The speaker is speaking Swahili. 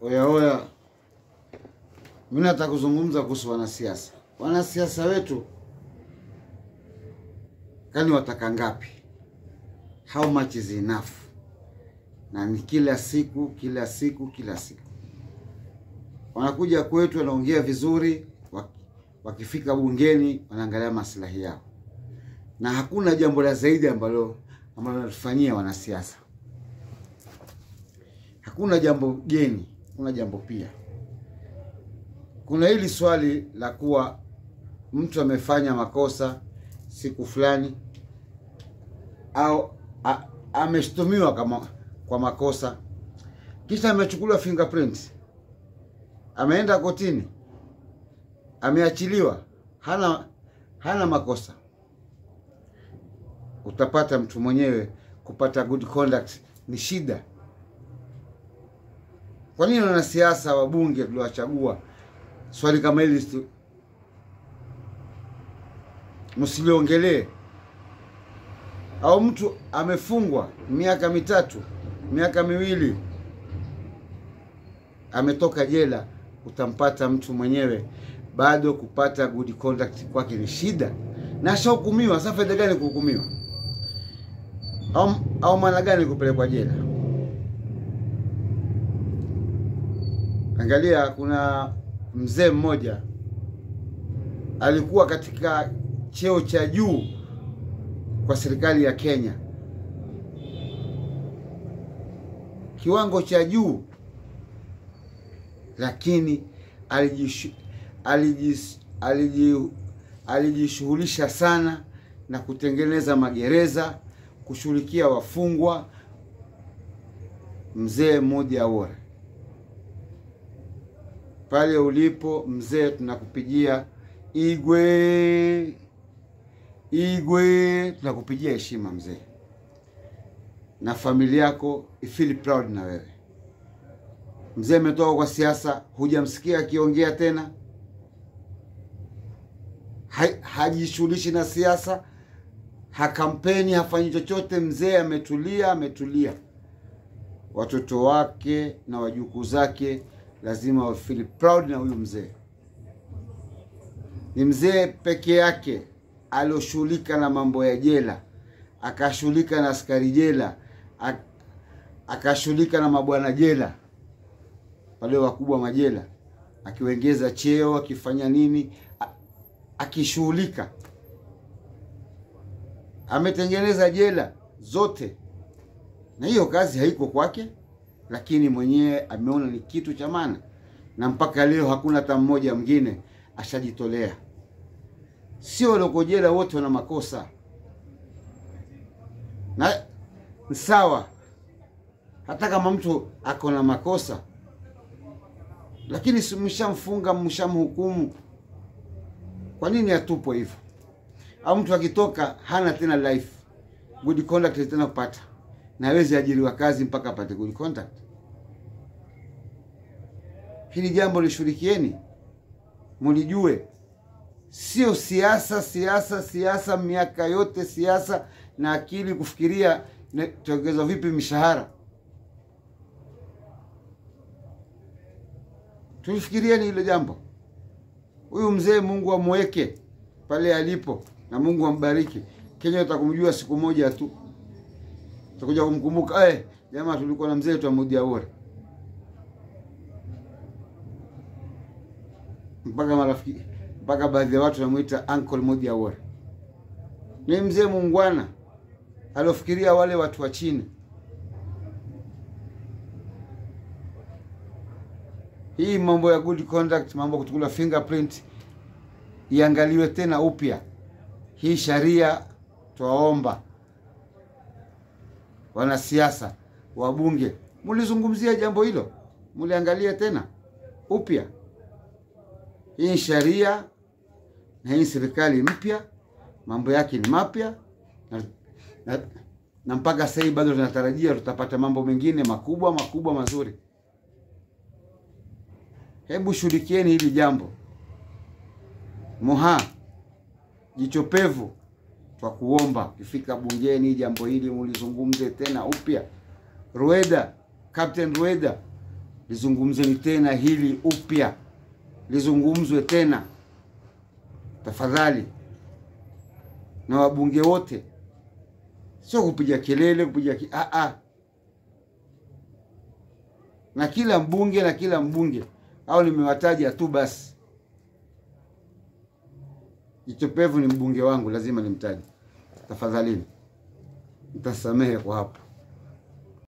Oya oya, mimi nataka kuzungumza kuhusu wanasiasa. Wanasiasa wetu kani wataka ngapi? How much is enough? Na ni kila siku kila siku kila siku wanakuja kwetu, wanaongea vizuri, wakifika bungeni wanaangalia maslahi yao, na hakuna jambo la zaidi ambalo ambalo wanatufanyia wanasiasa. Hakuna jambo geni, kuna jambo pia. Kuna hili swali la kuwa mtu amefanya makosa siku fulani au a- ameshtumiwa kama kwa makosa, kisha amechukuliwa fingerprint, ameenda kotini, ameachiliwa, hana hana makosa, utapata mtu mwenyewe kupata good conduct ni shida. Kwa nini wanasiasa wabunge tuliowachagua swali kama hili stu- msiliongelee? Au mtu amefungwa miaka mitatu, miaka miwili, ametoka jela, utampata mtu mwenyewe bado kupata good conduct kwake ni shida, na ashahukumiwa. Sasa faida gani kuhukumiwa? Au, au maana gani kupelekwa jela? Angalia, kuna mzee mmoja alikuwa katika cheo cha juu kwa serikali ya Kenya, kiwango cha juu, lakini alijishu, alijis, aliji, alijishughulisha sana na kutengeneza magereza, kushughulikia wafungwa. Mzee mmoja Awora, pale ulipo mzee, tunakupigia Igwe, Igwe, tunakupigia heshima mzee, na familia yako ifeel proud na wewe mzee. Ametoka kwa siasa, hujamsikia akiongea tena, Ha- hajishughulishi na siasa, hakampeni, hafanyi chochote. Mzee ametulia, ametulia. Watoto wake na wajukuu zake lazima wa feel proud na huyu mzee. Ni mzee peke yake alioshughulika na mambo ya jela, akashughulika na askari jela, ak- akashughulika na mabwana jela, wale wakubwa majela, akiwengeza cheo, akifanya nini, a- akishughulika. Ametengeneza jela zote, na hiyo kazi haiko kwake, lakini mwenyewe ameona ni kitu cha maana, na mpaka leo hakuna hata mmoja mwingine ashajitolea. Sio walioko jela wote wana makosa, na ni sawa, hata kama mtu ako na makosa, lakini si mshamfunga, mshamhukumu, kwa nini atupwe hivyo? Au mtu akitoka hana tena life good conduct tena kupata, na hawezi ajiriwa kazi mpaka apate good conduct. Hili jambo lishughulikieni, mulijue sio siasa, siasa, siasa, miaka yote siasa na akili kufikiria ne- tuongezwa vipi mishahara. Tulifikirieni hilo jambo. Huyu mzee Mungu amweke pale alipo na Mungu ambariki. Kenya utakumjua siku moja tu, utakuja kumkumbuka eh, jamaa tulikuwa na mzee Moody Awora, mpaka marafiki mpaka baadhi ya watu wanamuita Uncle Moody Awora. Ni mzee muungwana aliofikiria wale watu wa chini. Hii mambo ya good conduct, mambo ya kuchukua fingerprint iangaliwe tena upya. Hii sharia twaomba wanasiasa, wabunge, mulizungumzia jambo hilo, muliangalia tena upya. Hii sharia na hii serikali mpya, mambo yake ni mapya na, na, na mpaka sasa hivi bado tunatarajia tutapata mambo mengine makubwa makubwa mazuri. Hebu shughulikieni hili jambo. Moha jicho pevu, twa kuomba ukifika bungeni jambo hili mulizungumze tena upya. Rueda, Captain Rueda, lizungumzeni tena hili upya, lizungumzwe tena tafadhali, na wabunge wote, sio kupiga kelele, kupiga ki... ah, ah. na kila mbunge na kila mbunge au nimewataja tu basi. Jicho Pevu ni mbunge wangu, lazima nimtaje. Tafadhalini, mtasamehe kwa hapo.